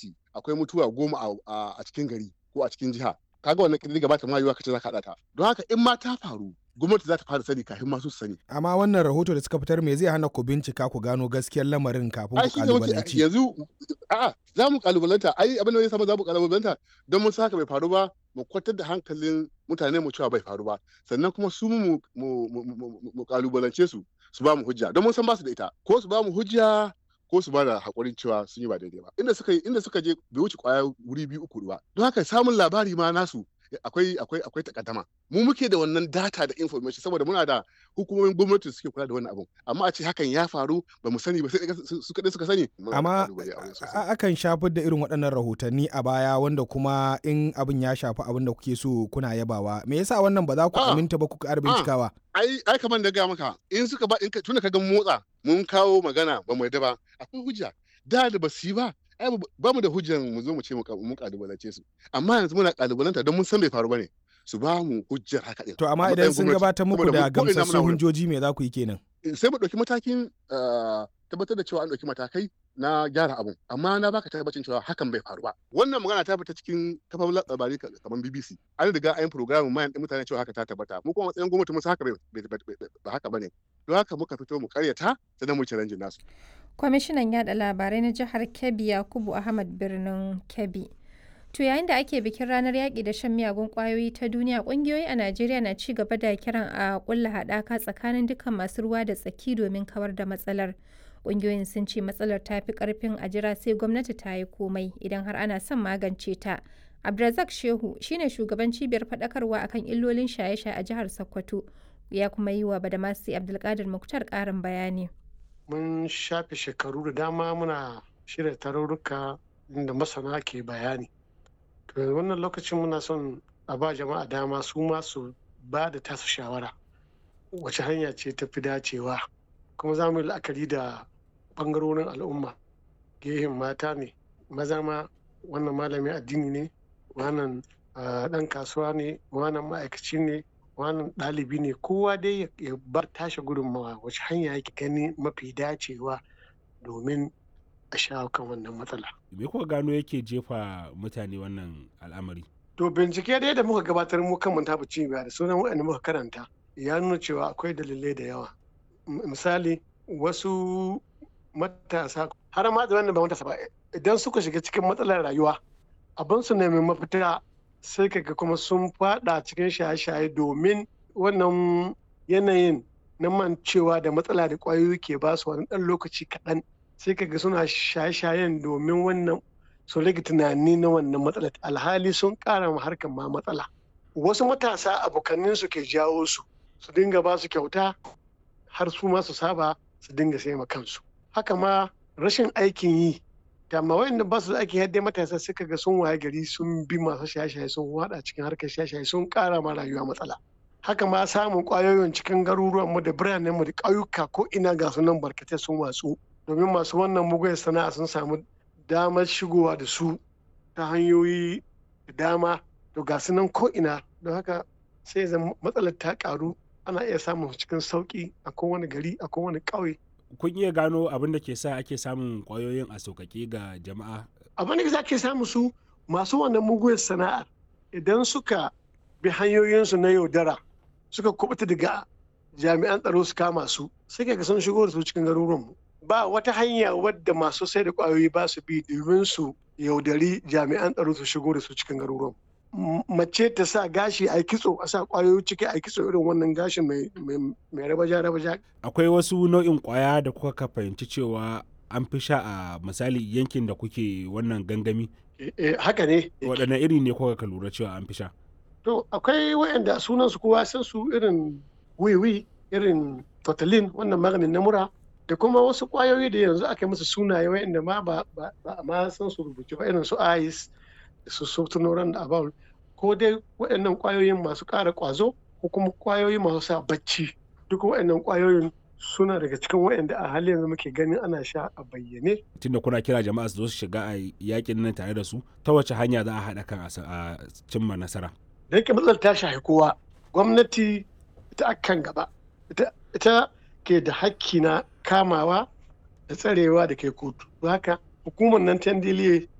asibiti akwai mutuwa goma a cikin gari ko a cikin jiha kaga wannan ƙididdiga ba ta ma yiwa kace za ka haɗa ta don haka in ma ta faru gwamnati za ta fara sani kafin masu su sani. Amma wannan rahoto da suka fitar me zai hana ku bincika ku gano gaskiyar lamarin kafin ku kalubalanci. Yanzu a'a za mu kalubalanta ai abin da zai samu za mu kalubalanta don mun saka bai faru ba mu kwatar da hankalin mutane mu cewa bai faru ba sannan kuma su mu mu kalubalance su su ba mu hujja don mun san ba su da ita ko su ba mu hujja ko su ba da hakurin cewa sun yi ba daidai ba inda suka inda suka je bai wuce kwaya wuri biyu uku ba don haka samun labari ma nasu akwai akwai akwai takaddama mu muke da wannan data da information saboda muna da hukumomin gwamnati suke kula da wannan abun amma a ce hakan ya faru ba mu sani ba sai su kadai suka sani amma akan shafar da irin waɗannan rahotanni a baya wanda kuma in abin ya shafi abin da kuke so kuna yabawa me yasa wannan ba za ku aminta ba ku ƙara bincikawa ai ai kamar da ga maka in suka ba in tunda ka ga motsa mun kawo magana ba mu yadda ba akwai hujja da da ba su yi ba ai ba mu da hujjan mu zo mu ce mu kalubalance su amma yanzu muna kalubalanta don mun san bai faru bane su ba mu hujjar haka din to amma idan sun gabatar muku da gamsassun hujjoji me za ku yi kenan sai mu dauki matakin tabbatar da cewa an dauki matakai na gyara abun amma na baka tabbacin cewa hakan bai faru ba wannan magana ta fita cikin kafafun labarai kamar BBC an riga an program mayan din mutane cewa haka ta tabbata mu kuma matsayin gwamnati mun haka ba haka bane don haka muka fito mu karyata sannan mu challenge nasu kwamishinan yada labarai na jihar Kebbi Yakubu Ahmad birnin Kebbi To yayin da ake bikin ranar yaƙi da shan miyagun ƙwayoyi ta duniya ƙungiyoyi a Najeriya na ci gaba da kiran a ƙulla haɗaka tsakanin dukkan masu ruwa da tsaki domin kawar da matsalar. Ƙungiyoyin sun ce matsalar ta fi ƙarfin a jira sai gwamnati ta yi komai idan har ana son magance ta. Abdulrazak Shehu shine shugaban cibiyar faɗakarwa akan illolin shaye-shaye a jihar Sokoto ya kuma yi wa Badamasi Abdulkadir Muktar ƙarin bayani. Mun shafe shekaru da dama muna shirya tarurruka inda masana ke bayani. To wannan lokacin muna son a ba jama'a dama su ma su ba da tasu shawara wace hanya ce ta fi dacewa kuma za mu yi la'akari da ɓangarorin al'umma gehen mata ne maza ma wannan malamin addini ne wannan ɗan kasuwa ne wannan ma'aikaci ne wannan ɗalibi ne kowa dai ya bar tashi gudunmawa wace hanya yake gani mafi dacewa domin a shawo kan wannan matsala. Me kuka gano yake jefa mutane wannan al'amari? To bincike dai da muka gabatar mu kan mun tafi cibiya da sunan waɗanda muka karanta ya nuna cewa akwai dalilai da yawa. Misali wasu matasa har ma da wannan ba matasa ba idan suka shiga cikin matsalar rayuwa abin su nemi mafita sai kaga kuma sun fada cikin shaye-shaye domin wannan yanayin na mancewa da matsala da ƙwayoyi ke ba su wani ɗan lokaci kaɗan sai kaga suna shaye-shayen domin wannan su rage tunani na wannan matsala alhali sun ƙara ma harkar ma matsala wasu matasa abokannin su ke jawo su su dinga ba su kyauta har su ma su saba su dinga sai ma kansu haka ma rashin aikin yi da ma wayanda ba su da aikin yadda matasa suka ga sun waye gari sun bi masu shaye-shaye sun wada cikin harkar shaye-shaye sun ƙara ma rayuwa matsala haka ma samun ƙwayoyin cikin garuruwan mu da biranen mu da ƙauyuka ko ina ga sunan barkatai sun watsu domin masu wannan mugun sana'a sun samu damar shigowa da su ta hanyoyi da dama to ga su nan ko'ina don haka sai zan matsalar ta karu ana iya samun cikin sauki a kowane gari a kowane ƙauye. kun iya gano abin da ke sa ake samun ƙwayoyin a sauƙaƙe ga jama'a abin da ake samu su masu wannan mugun sana'ar idan suka bi hanyoyinsu na yaudara suka kubuta daga jami'an tsaro su kama su sai ga sun shigo da su cikin garuruwanmu ba wata hanya wadda masu sai da kwayoyi ba su bi domin su yaudari jami'an tsaro su shigo da su cikin garuruwan mace ta sa gashi a kitso a sa kwayoyi ciki a kitso irin wannan gashi mai rabaja rabaja akwai wasu nau'in kwaya da kuka fahimci cewa an fi sha a misali yankin da kuke wannan gangami haka ne waɗanne iri ne kuka ka lura cewa an fi sha to akwai wayanda sunan su kowa san su irin wiwi irin totalin wannan maganin na mura da kuma wasu kwayoyi da yanzu aka musu sunaye wa'inda ma ba a ma san su rubuce ba irin su ice da su sotunoran da abal ko dai waɗannan kwayoyin masu ƙara ƙwazo ko kuma kwayoyi masu sa bacci duk waɗannan kwayoyin suna daga cikin waɗanda a halin yanzu muke ganin ana sha a bayyane. tunda kuna kira jama'a su zo su shiga a yakin nan tare da su ta wace hanya za a haɗa kan a cimma nasara. da yake matsalar ta shafi kowa gwamnati ita akan gaba ita ke da hakki na kamawa da tsarewa da kai kotu haka hukumar nan ta ndiliye